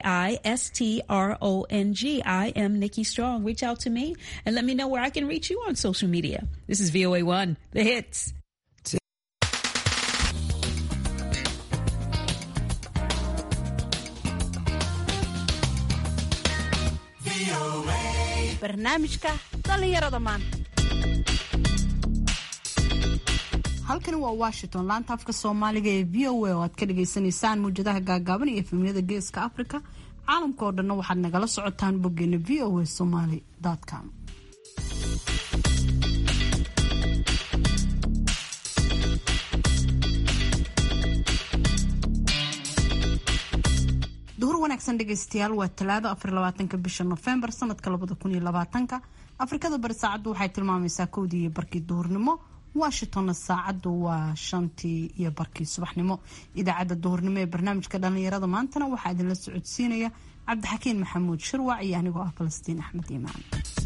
I S T R O N G. I am Nikki Strong. Reach out to me and let me know where I can reach you on social media. This is VOA One, the hits. barnaamijka dhallinyarada maanta halkani waa washington laanta afka soomaaliga ee v o a oo aad ka dhagaysanaysaan muwjadaha gaagaaban iyo efemyada geeska africa caalamka oo dhanna waxaad nagala socotaan boggeena v o a somaly com duhur wanaagsan dhegaystayaal waa talaado afarlabaatanka bisha nofembar sanadka labada kun iyo labaatanka afrikada bari saacaddu waxay tilmaamaysaa kowdii iyo barkii duhurnimo washingtonna saacaddu waa shantii iyo barkii subaxnimo idaacadda duhurnimo ee barnaamijka dhallinyarada maantana waxaa idinla socodsiinaya cabdixakiin maxamuud shirwac iyo anigoo ah falastiin axmed iimaan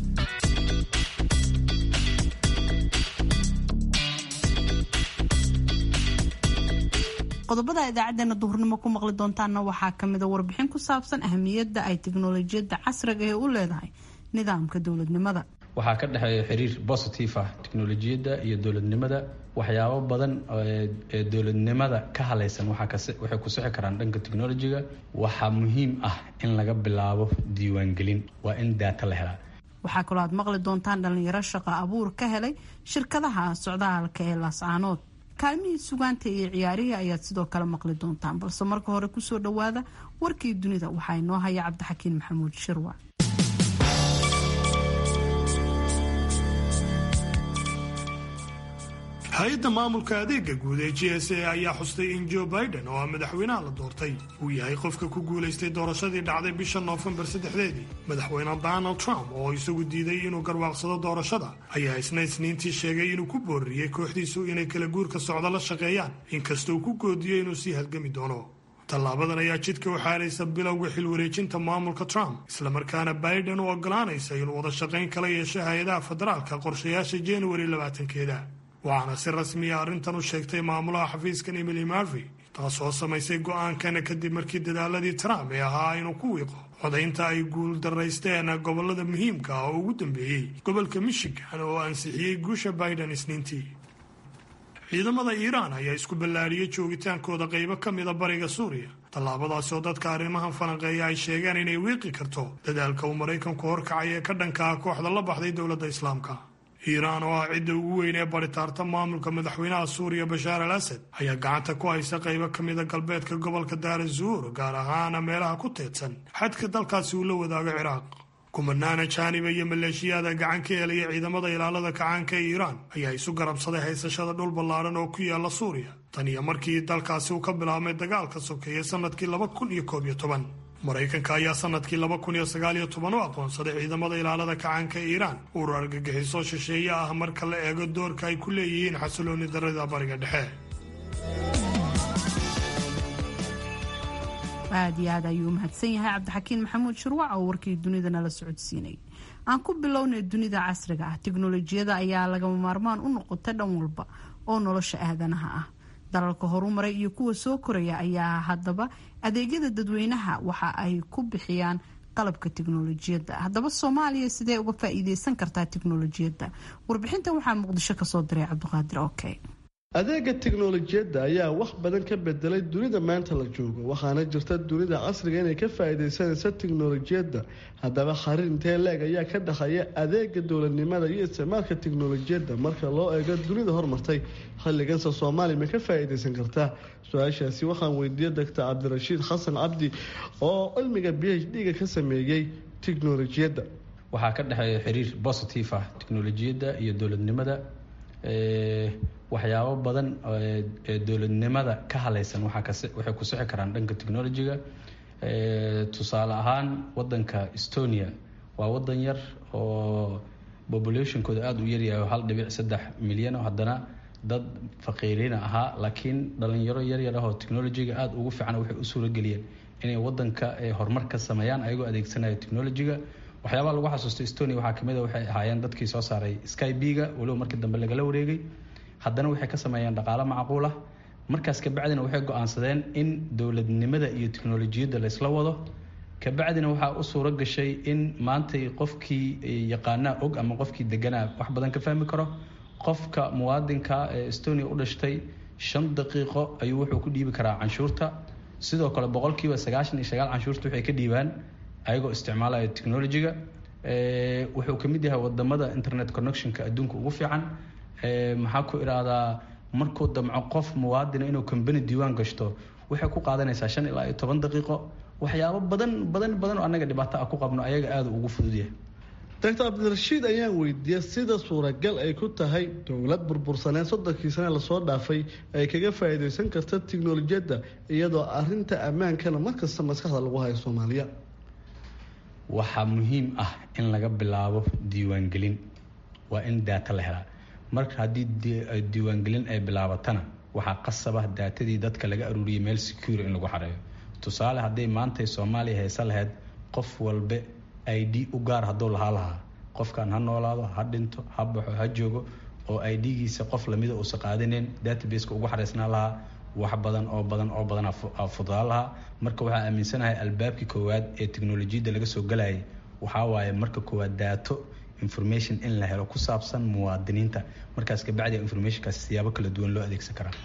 qodobada idaacadeena duhurnimo ku maqli doontaana waxaa kamida warbixin ku saabsan ahamiyadda ay teknolojiyadda casriga ee u leedahay nidaamka dowladnimada waxaa ka dhexeeya xiriir positive ah teknolojiyadda iyo dowladnimada waxyaabo badan ee dowladnimada ka halaysan waxay ku sixi karaan dhanka technolojiga waxaa muhiim ah in laga bilaabo diiwaangelin waa in daata la helaa waxaa kaloo aad maqli doontaan dhalinyaro shaqo abuur ka helay shirkadaha socdaalka ee laascaanood kaalmihii sugaanta iyo ciyaarihii ayaad sidoo kale maqli doontaan balse marka hore kusoo dhawaada warkii dunida waxaa inoo haya cabdixakiin maxamuud shirwa hay-adda maamulka adeega guud ee g s a ayaa xustay in joe biden oo ah madaxweynaha la doortay uu yahay qofka ku guulaystay doorashadii dhacday bisha noofembar saddexdeedii madaxweyne donald trump oo isagu diiday inuu garwaaqsado doorashada ayaa isna isniintii sheegay inuu ku booriyey kooxdiisu inay kala guurka socdo la shaqeeyaan inkasta uu ku goodiyo inuu sii halgami doono tallaabadan ayaa jidka u xaaraysa bilowga xilwareejinta maamulka trump islamarkaana biden u ogolaanaysa inuu wada shaqayn kala yeesho hay-adaha federaalka qorshayaasha januari labaatankeeda waxaana si rasmiya arrintan u sheegtay maamulaha xafiiskan emily marvey taasoo samaysay go-aankana kadib markii dadaaladii trump ee ahaa inuu ku wiiqo codaynta ay guul daraysteen gobolada muhiimka ah oo ugu dambeeyey gobolka michigan oo ansixiyey guusha biden isniintii ciidamada iiraan ayaa isku ballaariyey joogitaankooda qaybo ka mida bariga suuriya tallaabadaasi oo dadka arrimahan falanqeeya ay sheegeen inay wiiqi karto dadaalka uu maraykanku horkacay ee ka dhanka ah kooxda la baxday dowladda islaamka iiraan oo ah cidda ugu weyn ee baritaarta maamulka madaxweynaha suuriya bashaar al asad ayaa gacanta ku haysa qaybo ka mida galbeedka gobolka daara zuur gaar ahaana meelaha ku teedsan xadka dalkaasi uu la wadaago ciraaq kumanaana jaaniba iyo maleeshiyaada gacan ka helaya ciidamada ilaalada kacaanka ee iiraan ayaa isu garabsaday haysashada dhul ballaaran oo ku yaala suuriya tan iyo markii dalkaasi uu ka bilaabmay dagaalka sokeeye sanadkii laba kun iyo koob iyo toban maraykanka ayaa sanadkii laba kun iyo sagaal iyo toban u aqoonsaday ciidamada ilaalada kacaanka ee iiraan urur argagixiso shisheeye ah marka la eego doorka ay ku leeyihiin xasilooni darada bariga dhexe aad iyo aad ayuu umahadsan yahay cabdixakiin maxamuud shirwac oo warkii dunida nala socodsiinay aan ku bilownay dunida casriga ah teknolojiyada ayaa lagama maarmaan u noqotay dhan walba oo nolosha aadanaha ah dalalka horumaray iyo kuwa soo koraya ayaa haddaba adeegyada dadweynaha waxa ay ku bixiyaan qalabka teknolojiyadda haddaba soomaaliya sidee uga faa-iideysan kartaa teknolojiyadda warbixintan waxaa muqdisho kasoo diray cabdiqaadir oke adeega teknolojiyadda ayaa wax badan ka bedelay dunida maanta la joogo waxaana jirta dunida casriga inay ka faa-iideysanaysa teknolojiyadda haddaba xariir intee leeg ayaa ka dhexeeya adeega dowladnimada iyo isticmaalka teknolojiyadda marka loo eego dunida hormartay xilliganse soomaaliya ma ka faa-iideysan kartaa su-aashaasi waxaan weydiiyey doctor cabdirashiid xasan cabdi oo cilmiga b h d-ga ka sameeyey teknolojiyadda waxaa ka dhexeeya xiriir positive ah teknolojiyadda iyo dowladnimada waxyaabo badan ee dowladnimada ka halaysan waxay ku sixi karaan dhanka technolojiga tusaale ahaan wadanka estonia waa wadan yar oo populationkooda aada u yaryahay oo hal dhibic saddex milyan oo haddana dad faqiiriina ahaa laakiin dhalinyaro yaryar ah oo technolojiga aada ugu fiican waxay u suurageliyeen inay wadanka horumar ka sameeyaan ayagoo adeegsanaya technolojiga waxyaabaha lagu xasuusto estonia waxaa kamid a waxay ahaayeen dadkii soo saaray sky b-ga waliba markii dambe lagala wareegay haddana waxay ka sameeyeen dhaqaalo macquul ah markaas kabacdina waxay go-aansadeen in dowladnimada iyo teknolojiyadda laysla wado kabacdina waxaa u suuro gashay in maantay qofkii yaqaanaa og ama qofkii deganaa wax badan ka fahmi karo qofka muwaadinka ee estonia u dhashtay shan daqiiqo ayuu wuxuu ku dhiibi karaa canshuurta sidoo kale boqolkiiba sagaashan iyo sagaal canshuurta waxay ka dhiibaan ayagoo isticmaalaya technologiga wuxuu kamid yahay wadamada internet connectionka adduunka ugu fiican maxaa ku idhaahdaa markuu damco qof muwaadina inuu combany diiwaan gashto waxay ku qaadanaysaa shan ilaa iyo toban daqiiqo waxyaabo badan badan badan oo annaga dhibaato ah ku qabno ayaga aada ugu fudud yahay doctor cabdirashiid ayaan weydiiyey sida suuragal ay ku tahay dowlad burbursaneed soddonkii sane lasoo dhaafay ay kaga faa'iidaysan karta tiknolojiyadda iyadoo arinta ammaankana markasta maskaxda lagu hayo soomaaliya waxaa muhiim ah in laga bilaabo diiwaangelin waa in daata la helaa marka haddii diiwaangelin ay bilaabatana waxaa qasaba daatadii dadka laga aruuriyay meel secure in lagu xareeyo tusaale hadday maantay soomaaliya heese lahayd qof walbe i d u gaar hadduu lahaa lahaa qofkan ha noolaado ha dhinto ha baxo ha joogo oo i d-giisa qof lamida uusa qaadaneyn databaseka ugu xareysnaa lahaa wax badan oo badan oo badan fududaan lahaa marka waxaa aaminsanahay albaabkii koowaad ee teknolojiyadda laga soo galayay waxaa waaye marka koowaad daato information in la helo ku saabsan muwaadiniinta markaas kabacdi informationkaas siyaabo kala duwan loo adeegsan karaa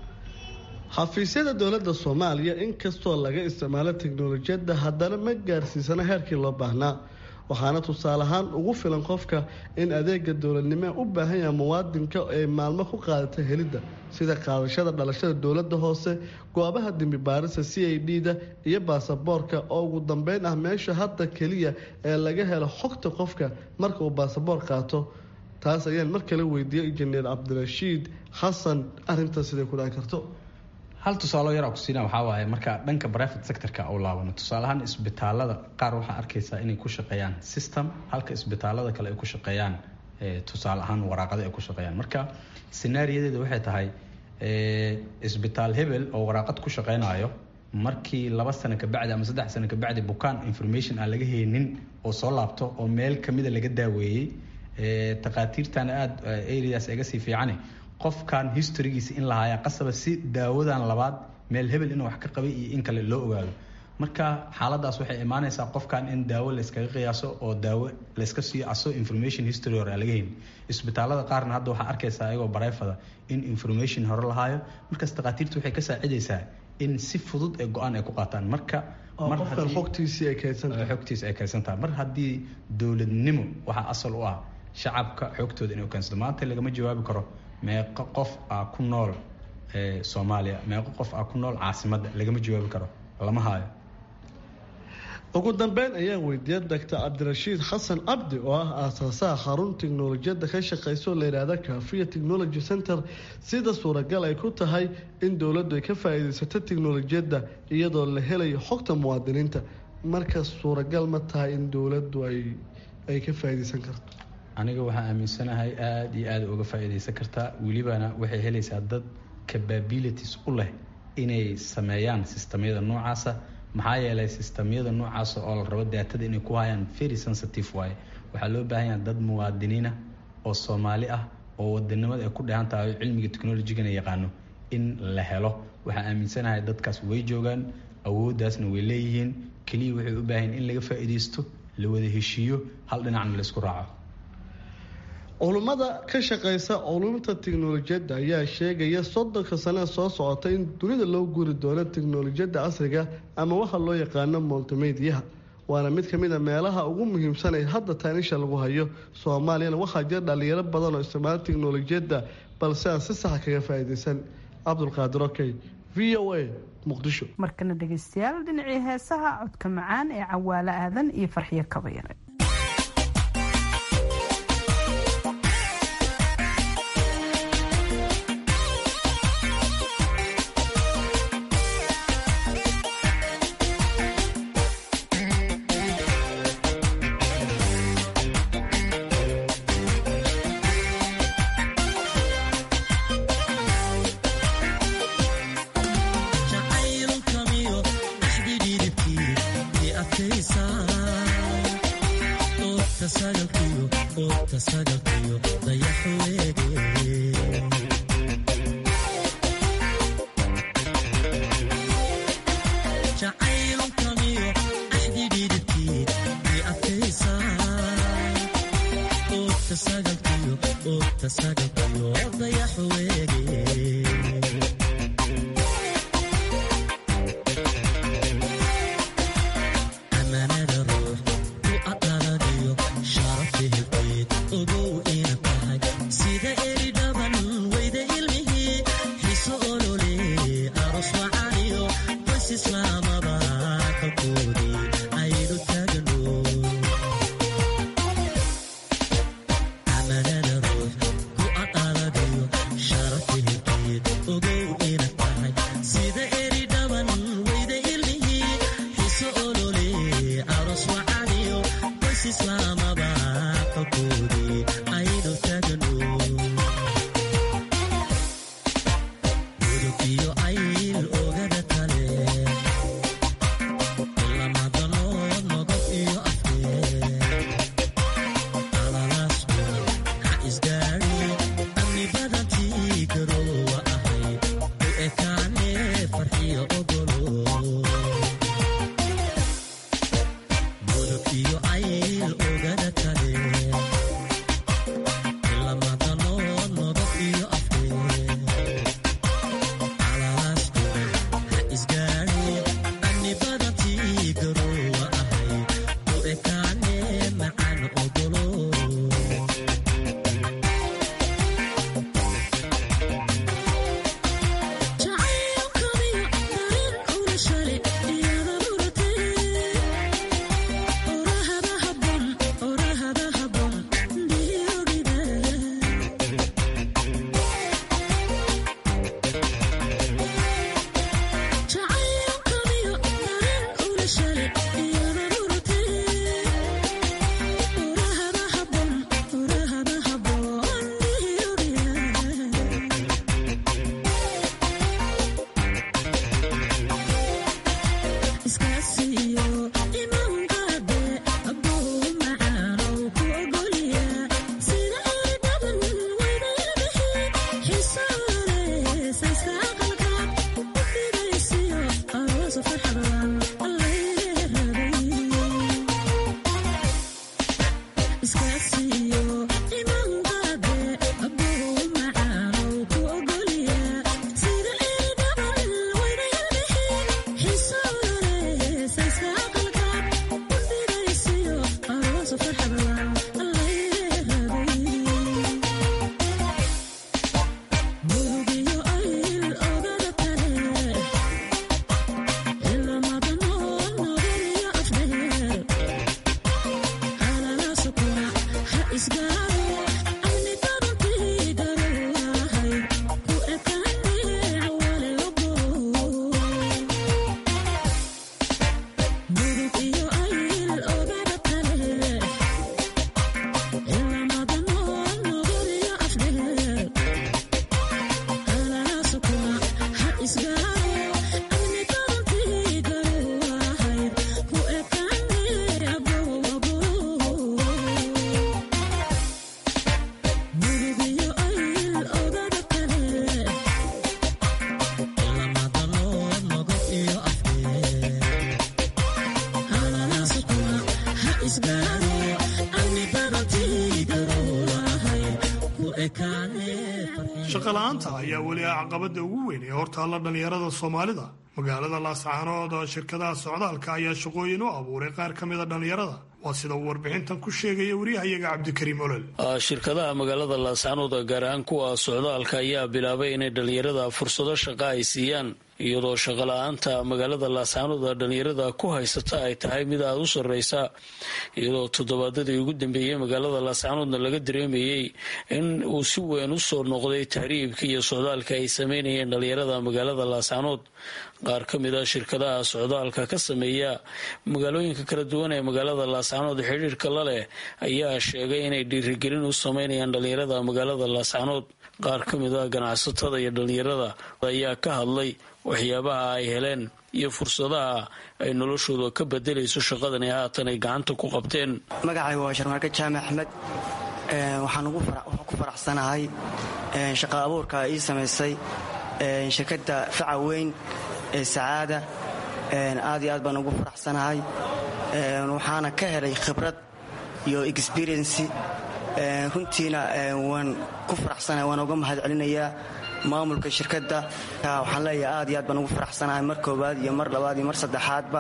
xafiisyada dowladda soomaaliya inkastoo laga isticmaalo teknolojiyadda haddana ma gaarsiisana heerkii loo baahnaa waxaana tusaale ahaan ugu filan qofka in adeega dowladnimo u baahan yaha muwaadinka ay maalmo ku qaadata helidda sida qaadashada dhalashada dowladda hoose goobaha dembi baarista c i d da iyo baasaboorka oo ugu dambeyn ah meesha hadda keliya ee laga helo xogta qofka marka uu baasaboor qaato taas ayaan mar kale weydiiyey injineer cabdirashiid xasan arintaas siday ku dhaci karto hal tusaalo yaraa kusiina waxaa waaye marka dhanka private sectorka u laabano tusaale ahaan isbitaalada qaar waxaa arkaysaa inay ku shaqeeyaan system halka isbitaalada kale ay ku shaqeeyaan tusaale ahaan waraaqada ay ku shaqeeyaan marka senaariyadeeda waxay tahay isbitaal hebel oo waraaqad ku shaqeynayo markii laba sano kabacdi ama saddex sano kabacdi bukaan information aan laga heynin oo soo laabto oo meel kamida laga daaweeyey takhaatiirtana aada areas iga sii fiicane qofkan historygiisa in la haayaa qasaba si daawadan labaad meel hebel inuu wax ka qabay iyo in kale loo ogaado marka xaaladaas waxay imaanaysaa qofkan in daawo layskaga qiyaaso oo daawo layska siiyo aso information history hore aan laga helin isbitaalada qaarna hadda waxaa arkaysaa ayagoo barayfada in information hore lahaayo markaas takhaatiirta waxay ka saacidaysaa in si fudud ee go-aan ay ku qaataan marka xogtiisii ay xogtiisa ay kaysantahay mar haddii dowladnimo waxaa asal u ah shacabka xogtooda inuu keensado maanta lagama jawaabi karo meeqo qof ah ku nool soomaaliya meeqo qof ah ku nool caasimadda lagama jawaabi karo lama haayo ugu dambeyn ayaa weydiiyay doctor cabdirashiid xasan cabdi oo ah aasaasaha xarun teknolojiyadda ka shaqeyso la yidhaahda kafiya technology center sida suuragal ay ku tahay in dowladdu ay ka faa-iideysato teknolojiyadda iyadoo la helayo xogta muwaadiniinta marka suuragal ma tahay in dowladdu ay ay ka faa-iideysan karto aniga waxaan aaminsanahay aada iyo aada uga faa-iideysan kartaa welibana waxay helaysaa dad capabilities u leh inay sameeyaan sistamyada noocaasa maxaa yeelay sistamyada noocaasa oo la rabo daatada inay ku hayaan very sensitive waaye waxaa loo baahan yaha dad muwaadiniina oo soomaali ah oo wadanimada ay ku dheehan tahay oo cilmiga technolojigana yaqaano in la helo waxaan aaminsanahay dadkaas way joogaan awooddaasna way leeyihiin keliya waxay u baahan in laga faa-iideysto la wada heshiiyo hal dhinacna laysku raaco culummada ka shaqeysa culumta teknolojiyadda ayaa sheegaya soddonka sanee soo socota in dunida loo guri doono teknolojiyadda casriga ama waxa loo yaqaano multimediyaha waana mid kamid a meelaha ugu muhiimsan ee hadda taanisha lagu hayo soomaaliyana waxaa jira dhalinyaro badan oo isticmaala teknolojiyadda balse aan si saxa kaga faa-iideysan cabdulqaadir okey v o a muqdisho markana dhegeystayaal dhinacii heesaha codka macaan ee cawaalo aadan iyo farxiyo kabayare jacayl kamiyo axdidhi shaqola'aanta ayaa weli ah caqabada ugu weyn ee hortaalla dhallinyarada soomaalida magaalada laascaanood shirkadaha socdaalka ayaa shaqooyin u abuuray qaar ka mida dhallinyarada waa sida uu warbixintan ku sheegaya waryahayaga cabdikariim olol shirkadaha magaalada laascaanood gaar ahaan kuwa socdaalka ayaa bilaabay inay dhallinyarada fursado shaqa ay siiyaan iyadoo shaqola'aanta magaalada laascaanood dhallinyarada ku haysata ay tahay mid aada u sarreysa iyadoo toddobaadadii ugu dambeeyey magaalada laascaanoodna laga dareemayey in uu si weyn u soo noqday tahriibka iyo socdaalka ay sameynayeen dhallinyarada magaalada laascaanood qaar ka mid a shirkadaha socdaalka ka sameeya magaalooyinka kala duwan ee magaalada laascaanood xidhiirka la leh ayaa sheegay inay dhiirigelin u sameynayaan dhallinyarada magaalada laascaanood qaar ka mid a ganacsatada iyo dhallinyarada ayaa ka hadlay waxyaabaha ay heleen iyo fursadaha ay noloshooda ka bedelayso shaqadan ee haatan ay gacanta ku qabteen magacayga waa sharmaarka jaamac axmed waxaan ku faraxsanahay shaqa abuurka ii samaysay shirkadda faca weyn ee sacaada aad iyo aad baan ugu faraxsanahay waxaana ka helay khibrad iyo experienci runtiina waan ku faraxsanahay waan uga mahad celinayaa maamulka shirkadda waxaan leeyahay aad iyo aad baan ugu faraxsanahay mar koowaad iyo mar labaad iyo mar saddexaadba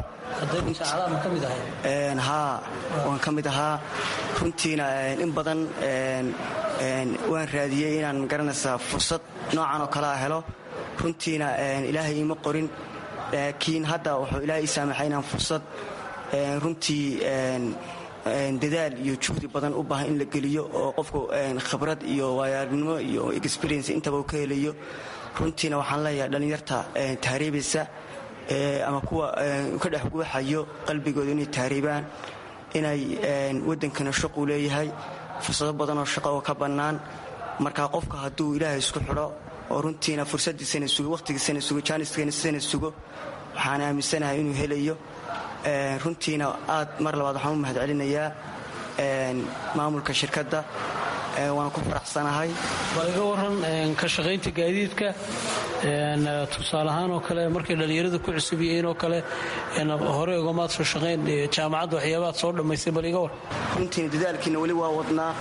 haa waan ka mid ahaa runtiina in badan waan raadiyey inaan garanaysaa fursad noocan oo kalea helo runtiina ilaahay iima qorin laakiin hadda wuxuu ilaahay ii saamaxay inaan fursad runtii dadaal iyo juhdi badan u baahan in la geliyo oo qofku khibrad iyo waayaarnimo iyo experience intaba uu ka helayo runtiina waxaan leeyahay dhallinyarta tahriibaysa ama kuwa ka dhex guuxayo qalbigooda inay tahriibaan inay wadankana shaquu leeyahay fursado badanoo shaqo oo ka bannaan marka qofka hadduu ilaahay isku xidho oo runtiina fursadiisana sugo wakhtigiisana sugo jaaniskiisana sugo waxaan aaminsanahay inuu helayo runtiina aad mar labaad waxaan u mahadcelinayaa maamulka shirkadda waan ku faraxsanahay bal iga waran ka shaqaynta gaadiidka tusaale ahaan oo kale markay dhallinyarada ku cusub yihiin oo kale hore ogamaad soo shaqayn jaamacadda waxyaabaad soo dhammaystay bal iga war runtiina dadaalkiina weli waa wadnaa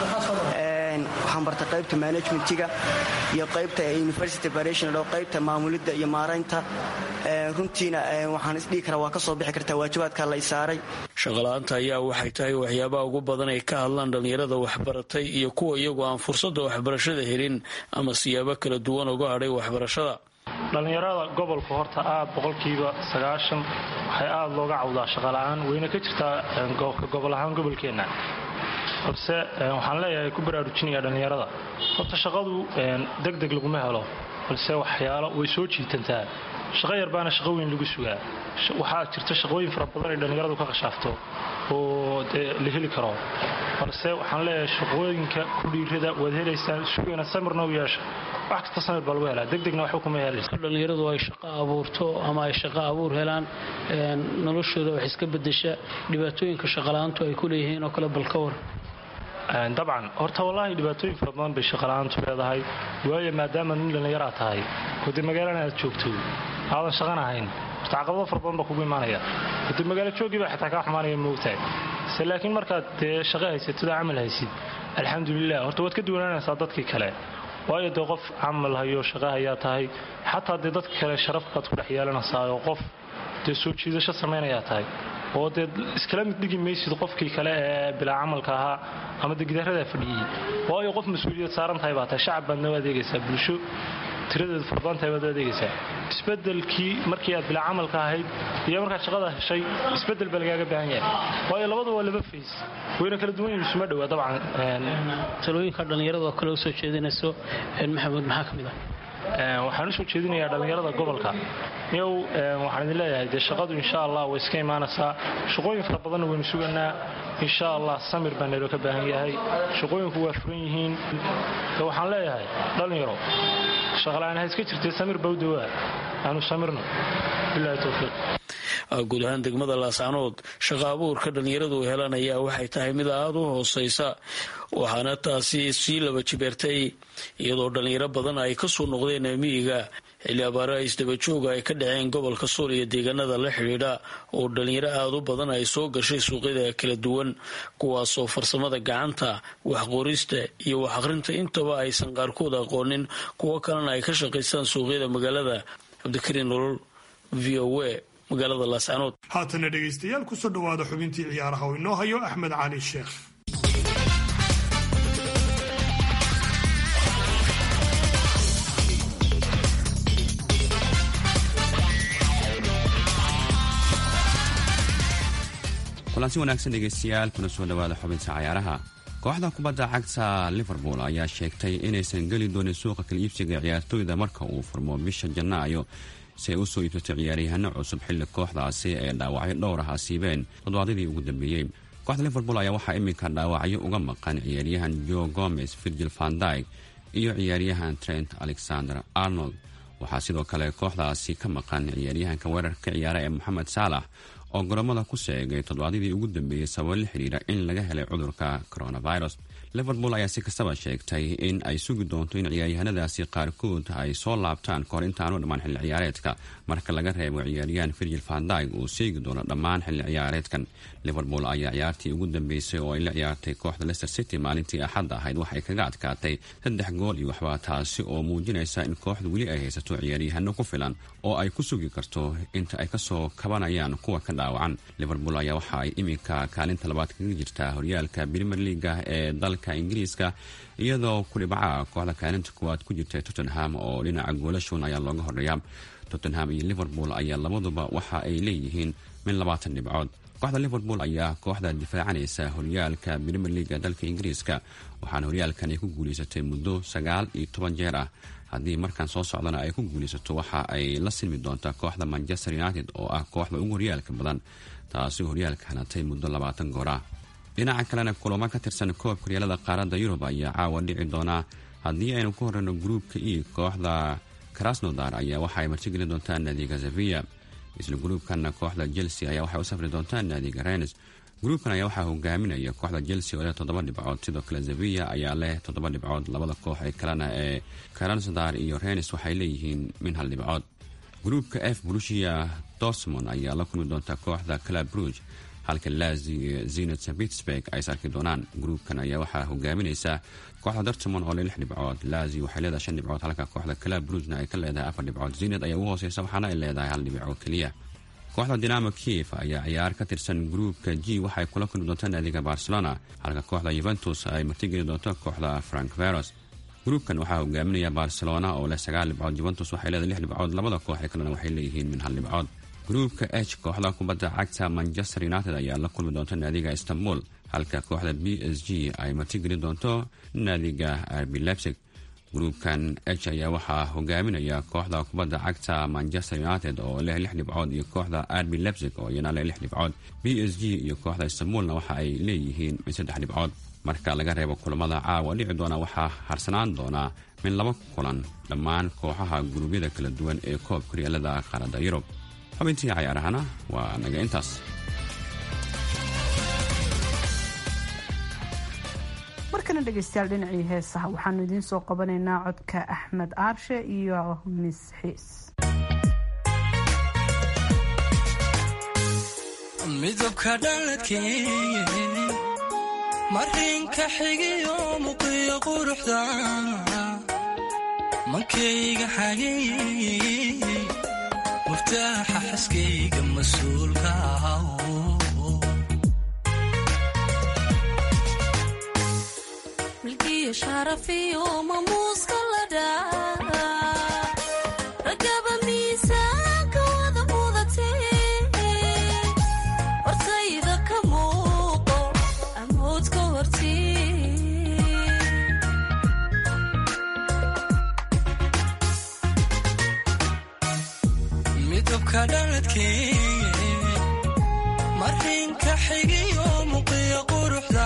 waxaan bartay qaybta manajmentiga iyo qaybta university operational oo qaybta maamulidda iyo maaraynta runtiina waxaan isdhihi karaa waa ka soo bixi kartaa waajibaadka la isaaray shaqala-aanta ayaa waxay tahay waxyaabaha ugu badan ay ka hadlaan dhallinyarada waxbaratay iyo kuwa iyagu aan fursadda waxbarashada helin ama siyaabo kala duwan uga hadhay waxbarashada dhallinyarada gobolka horta aad boqolkiiba sagaashan waxay aada looga cawdaa shaqala-aan wayna ka jirtaa gobol ahaan gobolkeenna balse waxaan leeyahay ku baraarujinaya dhallinyarada horta shaqadu deg deg laguma helo balse waxyaalo way soo jiitantaa shaqo yar baana shaqo weyn lagu sugaa waxaa jirta shaqooyin fara badan ay dhallinyaradu ka khashaafto oo dee la heli karo balse waxaan leeyahay shaqooyinka ku dhiirada waad helaysaan sugayna samirna u yeesha wax kasta samir baa lagu helaa degdegna waxba kuma helaysa dhallinyaradu ay shaqo abuurto ama ay shaqo abuur helaan noloshooda wax iska bedesha dhibaatooyinka shaqala-aantu ay ku leeyihiin oo kale bal ka war dabcan horta wallaahi dhibaatooyin fara badan bay shaqala-aantu leedahay waayo maadaama nin dhallinyaraa tahay oo dee magaalana aad joogto aadan shaqan ahayn horta caqabado fara badan baa kugu imaanaya dee magaalo joogii baa xitaa kaa xumaanaya moogtahay se laakiin markaad dee shaqo haysatid oo camal haysid alxamdulilah horta waad ka duwanaanaysaa dadkii kale waayo dee qof camal hayo shaqo hayaa tahay xataa dee dadka kale sharaf baad ku dhex yeelanaysaa oo qof dee soo jiidasho samaynayaa tahay oo dee iskala mid dhigi maysid qofkii kale ee bilaa camalka ahaa ama dee gidaaradaa fadhiyey waayo qof mas-uuliyad saaran tahay baa tahay shacab baadna u adeegaysaa bulsho tiradeedu farabadan tahay baad u adeegaysaa isbedelkii markii aad bilaa camalka ahayd iyo markaad shaqada heshay isbedel baa lagaaga baahan yahay waayo labada waa laba fays wayna kala duwan yihin isuma dhowaa dabcan talooyinka dhallinyarada oo kale u soo jeedinayso maxamuud maxaa ka mid ah waxaan usoo jeedinayaa dhallinyarada gobolka yow waxaan idin leeyahay dee shaqadu insha allah way iska imaanaysaa shaqooyin fara badanna waynu suganaa insha allah samir baa nayloo ka baahan yahay shaqooyinku waa furan yihiin waxaan leeyahay dhallinyaro shaqala-aan ha iska jirtee samir baa u dawaa aanu samirno bilahi towfiiq guud ahaan degmada laascanood shaqa abuurka dhallinyaradu helaan ayaa waxay tahay mid aada u hooseysa waxaana taasi sii laba jibeertay iyadoo dhallinyaro badan ay kasoo noqdeen miyiga xilli abaare isdabajooga ay ka dhaceen gobolka sool iyo deegaanada la xidhiidha oo dhallinyaro aada u badan ay soo gashay suuqyada kala duwan kuwaasoo farsamada gacanta waxqorista iyo wax akhrinta intaba aysan qaarkood aqoonin kuwo kalena ay ka shaqaystaan suuqyada magaalada cabdikariin nolol v o a magaalada laascanood haatana dhegaystayaal kusoo dhowaada xubintii ciyaaraha oo inoo hayo axmed cali sheekh kulansi wanaagsan dhegaystayaal kuna soo dhowaada xubinta cayaaraha kooxda kubadda cagta liverpool ayaa sheegtay inaysan geli doonin suuqa kala iibsiga ciyaartooyda marka uu furmo bisha janaayo si ay u soo iibsato ciyaaryahaano cusub xilli kooxdaasi ee dhaawacyo dhowr ah asiibeen toddobaadadii ugu dambeeyey kooxda liverpool ayaa waxaa iminka dhaawacyo uga maqan ciyaaryahan jo gomez virgil vandyg iyo ciyaaryahan trent alexander arnold waxaa sidoo kale kooxdaasi ka maqan ciyaaryahanka weerarka ka ciyaara ee moxamed saalax oo goromada ku sheegay toddobaadadii ugu dambeeyey sababo la xidhiira in laga helay cudurka coronavirus liverpool ayaa si kastaba sheegtay in ay sugi doonto in ciyaaryahanadaasi qaarkood ay soo laabtaan kahor intaanu dhammaan xilli ciyaareedka marka laga reebo ciyaaryahan virgil vandyg uu seegi doono dhammaan xilli ciyaareedkan liverpool ayaa ciyaartii ugu dambeysay oo ay la ciyaartay kooxda leicester city maalintii axadda ahayd waxay kaga adkaatay saddex gool iyo waxba taasi oo muujinaysa in kooxdu weli ay haysato ciyaaryahano ku filan oo ay ku sugi karto inta ay kasoo kabanayaan kuwa ka dhaawacan liverpool ayaa waxa ay iminka kaalinta labaad kaga jirtaa horyaalka premier leaga ee dalka ingiriiska iyadoo kudhibaca kooxda kaalinta kuwaad ku jirta tottenham oo dhinaca goolashoon ayaa looga horreeya tottenham iyo liverpool ayaa labaduba waxa ay leeyihiin min labaatan dhibcood kooxda liverpool ayaa kooxda difaacanaysa horyaalka premier leaga dalka ingiriiska waxaana horyaalkan ay ku guulaysatay muddo sagaal iyo toban jeer ah haddii markan soo socdana ay ku guulaysato waxa ay la silmi doontaa kooxda manchester united oo ah kooxda ugu horyaalka badan taasi horyaalka hanatay muddo labaatan goor ah dhinaca kalena kulamo ka tirsan koobka horyaalada qaaradda yurub ayaa caawa dhici doonaa haddii aynu ku horeyno gruubka e kooxda krasnodar ayaa waxa ay martigelin doontaa naadiga sevilla isla gruubkanna kooxda chelsea ayaa waxay u safri doontaa naadiga renes gruubkan ayaa waxaa hogaaminaya kooxda chelsea oo leh toddoba dhibcood sidoo kale sevilla ayaa leh toddoba dhibcood labada koox ee kalena ee krasnodar iyo renes waxay leeyihiin min hal dhibcood gruubka f brusia dortmond ayaa la kulmi doonta kooxda club bruge halka lazi iyo zenit st pittsburg ay is arki doonaan gruubkan ayaa waxaa hogaaminaysa kooxda dortmond oo leh lix dhibcood lazi waxay leedahay shan dhibcood halka kooxda club brugena ay ka leedahay afar dhibcood zenit ayaa ugu hooseysa waxaana ay leedahay hal dhibco keliya kooxda dinamo kiev ayaa ciyaar ka tirsan gruubka g waxay kula kulmi doontaa naadiga barcelona halka kooxda yuventus ay martigeli doonto kooxda frank veros gruubkan waxaa hogaaminaya barcelona oo leh sagaal dhibcood yuventus waxay leedahay lix dhibcood labada koox ee kalena waxay leeyihiin min hal dhibcood gruubka h kooxda kubadda cagta manchester united ayaa la kulmi doonta naadiga istanbul halka kooxda b s g ay martigeli doonto naadiga arbi lebsig gruubkan h ayaa waxaa hogaaminaya kooxda kubadda cagta manchester united oo leh lix dhibcood iyo kooxda arbi lebsig oo iyana leh lix dhibcood b s g iyo kooxda istanbulna waxa ay leeyihiin min saddex dhibcood marka laga reebo kulamada caawa dhici doona waxaa harsanaan doonaa min laba kulan dhammaan kooxaha guruubyada kala duwan ee koobka horyaalada qaaradda yurub xubintii cayaarahana waa naga intaas markana dhegeystayaal dhinacii heesaha waxaanu idiin soo qabanaynaa codka axmed aarshe iyo mis xiis midabka dhaladkee marinka xigiyo muqiyo quruxda mankayga xagey muftaaxa xaskayga mas-uulka milkiyo sharafiyo mamuuska la dhaa ragaba miisaanka wada mudatee hortayda ka muuqo amoodka hortii midabka dhaladkee marinka xigiyo muqiyo quruxda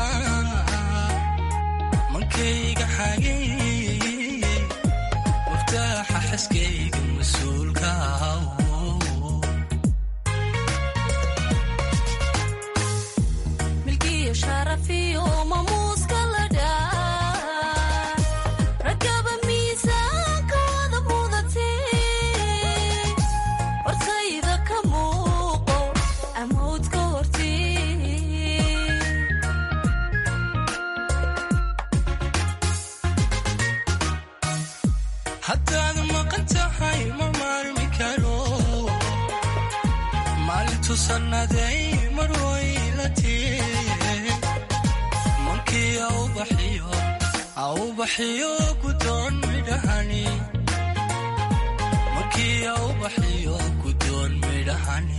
mankayga xagey muftaaxa xaskayga mas-uulka milkiyo sharafiyo mamuuska la dhaa ragaba miisaanka wada mudatee hortayda ka muuqo amoodka hortii haddaad maqan tahay ma maalmi karo maalintu sannaday mar waylatee mankii aubaxiyo aubaxiyo gudoon midhahani mankii aubaxiyo gudoon midhahani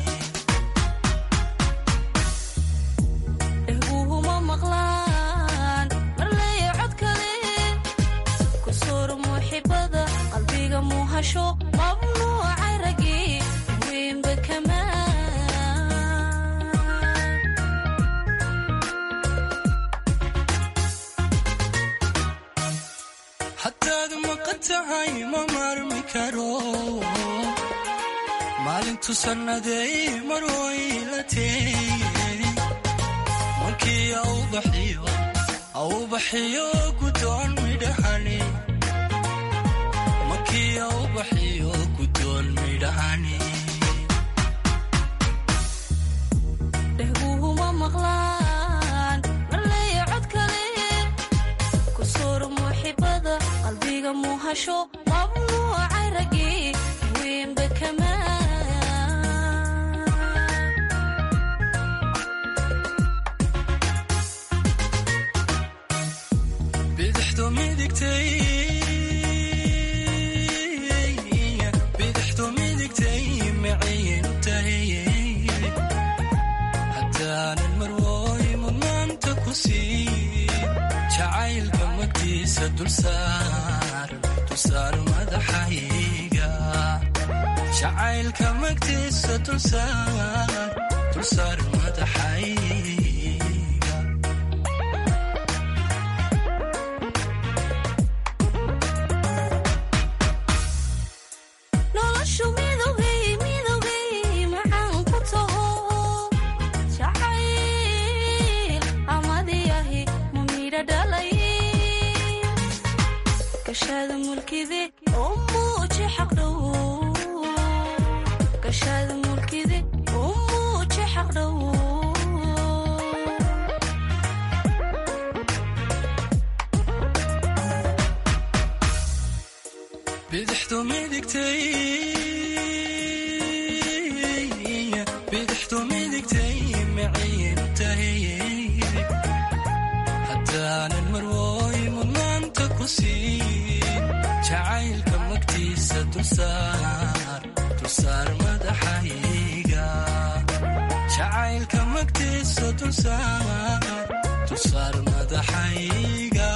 dhehguhuma maqlaan marleeya cod kale ku soor muxibada qalbiga muuhasho mamnuuca ragii weynba kamaa haddaad maqan tahay ma maarmi karo maalintu sannaday mar waylatee mankii aubaxiyo aubaxiyo gudoon midhahani mankii aubaxiyo gudoon midhahani dhehguhuma maqlaan marleeya cod kale ku soor muxibada qalbiga muuhasho mamnuuca ragii weynba kamaa bidixdu midigtay bidixdu midigtay maciintahay haddaanan marwooy mudnaanta ku sii jacaylka magtiisa dulsaar dulsaar madaxayga jacaylka magtiisa dulsaar dulsaar madaxayga noloshu midowgay midowgay macaan ku taho jacayl amadiyahi ma midha dhalay gashaada mulkide oo muuji xaqdhow gashaada mulkide oo muuji xaqdhow bidixdu midigtay bidixdu midigtay maciin tahay haddaanan marwooy mudnaanta ku siin jacaylka magtiisa dulsaar dulsaar madaxayga jacaylka magtiisa dulsaar dulsaar madaxayga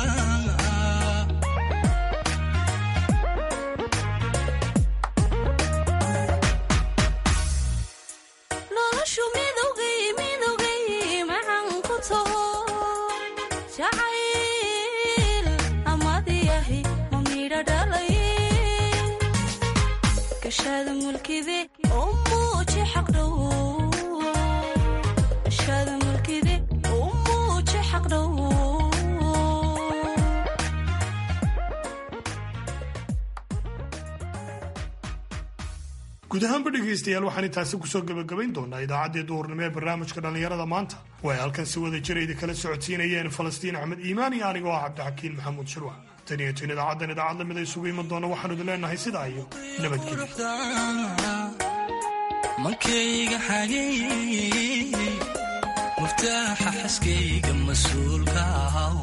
noloshu midowgay midowgay macaan ku taho jacayl amadiyahi ma midha dhalay gashaada mulkide oo muuji xaqdhow gashaada mulkide oo muuji xaqdhow guud ahaanba dhegaystayaal waxaan intaasi kusoo gebagabayn doonaa idaacaddii duhurnimo ee barnaamijka dhallinyarada maanta way halkan si wada jira idin socodsiinayeen falastiin axmed iimaan iyo anigoo ah cabdixakiin maxamuud shirwac tan iyo tin idaacaddan idaacad lamid a isugu iman doona waxaanu idin leenahay sidaa iyo nabadgelyo mankayga xagey muftaaxa xaskayga mas-uulka ahaw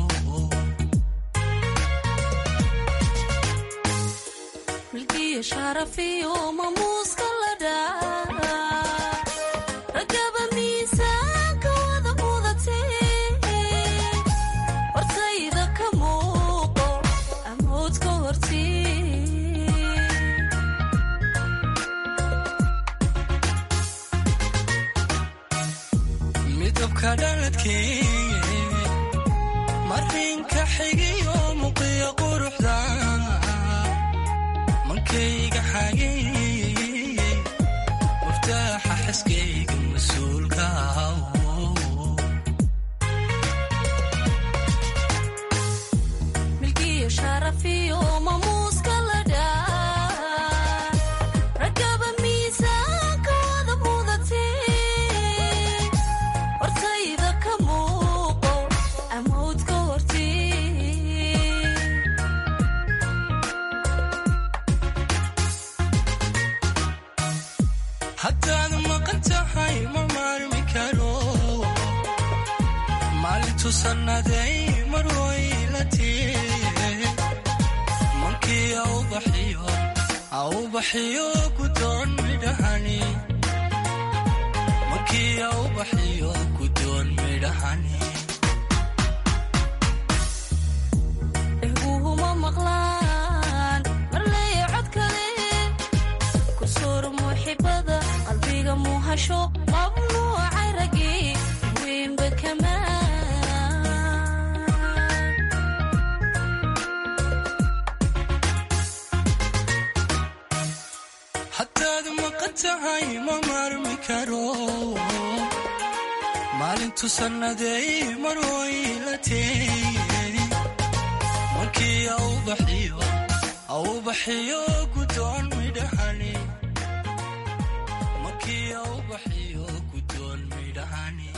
milkiyo sharafiyo mamuuska la dhaa ragaba miisaanka wada mudatee hortayda ka muuqo amoodka hortii midabka dhaladkee marinka xigiyo muqiya quruxda mankayga xagey muftaaxa xaskayga mas-uulka ahaw milkiyo sharafiyo mamuuska la dhaa ragaba miisaanka wada mudatee hortayda ka muuqo amoodka hortii haddaad maqan tahay ma maarmi karo maalintu sannaday mar waylatee mankii aubaxiyo aubaxiyo gudoon midhahani mankii aubaxiyo gudoon midhahani dhehguhuma maqlaan marleeya cod kale ku soor muuxibada qalbiga muuhasho mamnuucay ragii weynba kamaa haddaad maqan tahay ma maarmi karo maalintu sannaday mar waylatee mankii aubaxiyo aubaxiyo gudoon midhahani mankii aubaxiyo gudoon midhahani